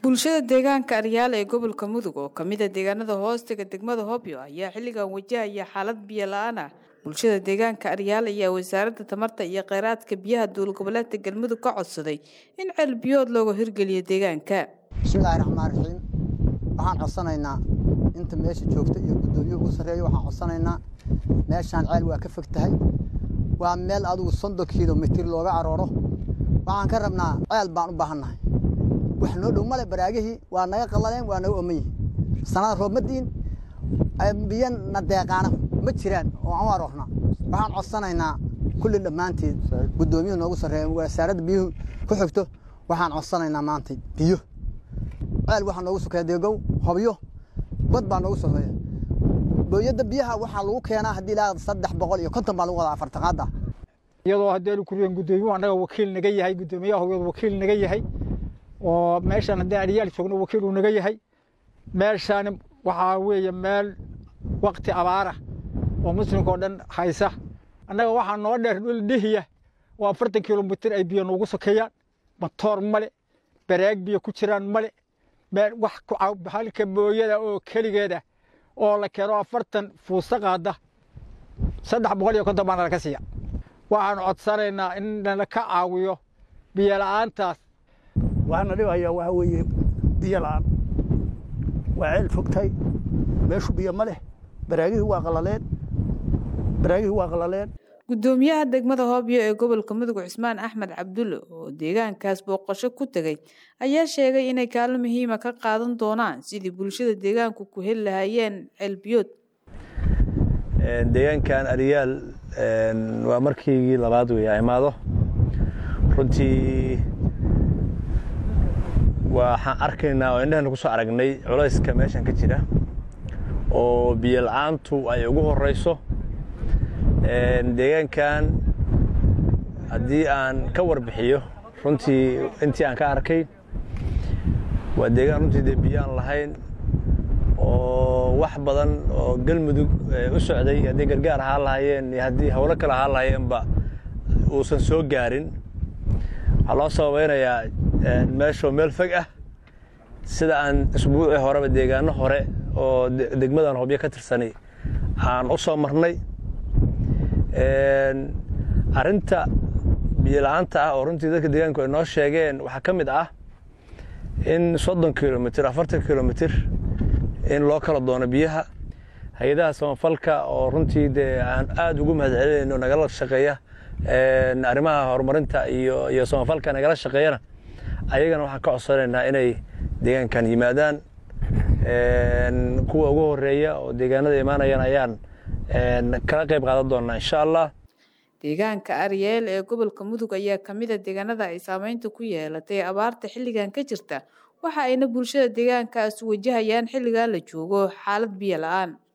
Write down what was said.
bulshada deegaanka aryaal ee gobolka mudug oo kamida deegaanada hoostaga degmada hobyo ayaa xilligan wajahaya xaalad biyo la-aan ah bulshada deegaanka aryaal ayaa wasaaradda tamarta iyo kheyraadka biyaha dowlad goboleedka galmudug ka codsaday in ceel biyood looga hirgeliyo deegaanka bismillaahi raxmaan raxiim waxaan codsanaynaa inta meesha joogta iyo guddoomiye ugu sarreeya waxaan codsanaynaa meeshaan ceel waa ka fog tahay waa meel adigu soddon kilomitir looga arooro waxaan ka rabnaa ceel baan u baahannahay wax noo dhow male baraagihii waa naga qallaleen waa naga oman yihin sanada roobmadiin biyo na deeqaana ma jiraan oo aan u aroornaa waxaan codsanaynaa kulli dhammaanteed guddoomiyuhu noogu sarreeya wasaaradda biyuhu ku xigto waxaan codsanaynaa maanta biyo ceel waxaa noogu sokeeya deegow hobyo bad baa noogu sokeeya booyadda biyaha waxaa lagu keenaa haddii ilaa saddex boqol iyo konton baa lagu wadaa afartaqaada iyadoo haddii kuriyeen guddoomiyuhu annaga wakiil naga yahay guddoomiyaha hobyadu wakiil naga yahay oo meeshaan haddii adhiyaal joogno wakiil uu naga yahay meeshaani waxaa weeye meel wakti abaara oo muslimka oo dhan haysa annaga waxaa noo dheer dhul dhihiya oo afartan kilomitir ay biyo noogu sokeeyaan matoor male baraag biyo ku jiraan male meel wax halka booyada oo keligeeda oo la keeno afartan fuusta qaada saddex boqol iyo konton baa nalaka siiya waxaan codsanaynaa in nala ka caawiyo biyo la'aantaas waxaana dhibayaa waxaa weeye biyo la'aan waa ceel fogtahay meeshu biyo ma leh baraagihii waa qalaleen baraagihii waa qalaleen guddoomiyaha degmada hobyo ee gobolka mudug cismaan axmed cabdulle oo deegaankaas booqasho ku tegay ayaa sheegay inay kaalin muhiima ka qaadan doonaan sidii bulshada deegaanku ku heli lahaayeen ceelbiyood deegaankan aryaal waa markiigii labaad wey a imaado runtii waxaan arkaynaa oo indhahana ku soo aragnay culayska meeshan ka jira oo biyo la-aantu ay ugu horeyso deegaankan haddii aan ka warbixiyo runtii intii aan ka arkay waa deegaan runtii dee biyo aan lahayn oo wax badan oo galmudug u socday haddii gargaar ahaan lahaayeen iyo haddii howlo kale ahaan lahaayeenba uusan soo gaarin waxaa loo sababeynayaa meeshoo meel fog ah sida aan isbuucii horeba deegaano hore oo degmadan hobyo ka tirsanay aan u soo marnay arrinta biyola-aanta ah oo runtii dadka deegaanku ay noo sheegeen waxaa ka mid ah in soddon kilomitir afartan kilomitir in loo kala doono biyaha hay-adaha samafalka oo runtii dee aan aada ugu mahad celinayno nagala shaqeeya arrimaha horumarinta iyo iyo samafalka nagala shaqeeyana ayagana waxaan ka codsanaynaa inay deegaankan yimaadaan kuwa ugu horeeya oo deegaanada imaanayaan ayaan kala qayb qaadan doonaa insha allah deegaanka aryeel ee gobolka mudug ayaa kamida deegaanada ay saameynta ku yeelatay abaarta xilligan ka jirta waxa ayna bulshada deegaankaas wajahayaan xilligan la joogo xaalad biyo la-aan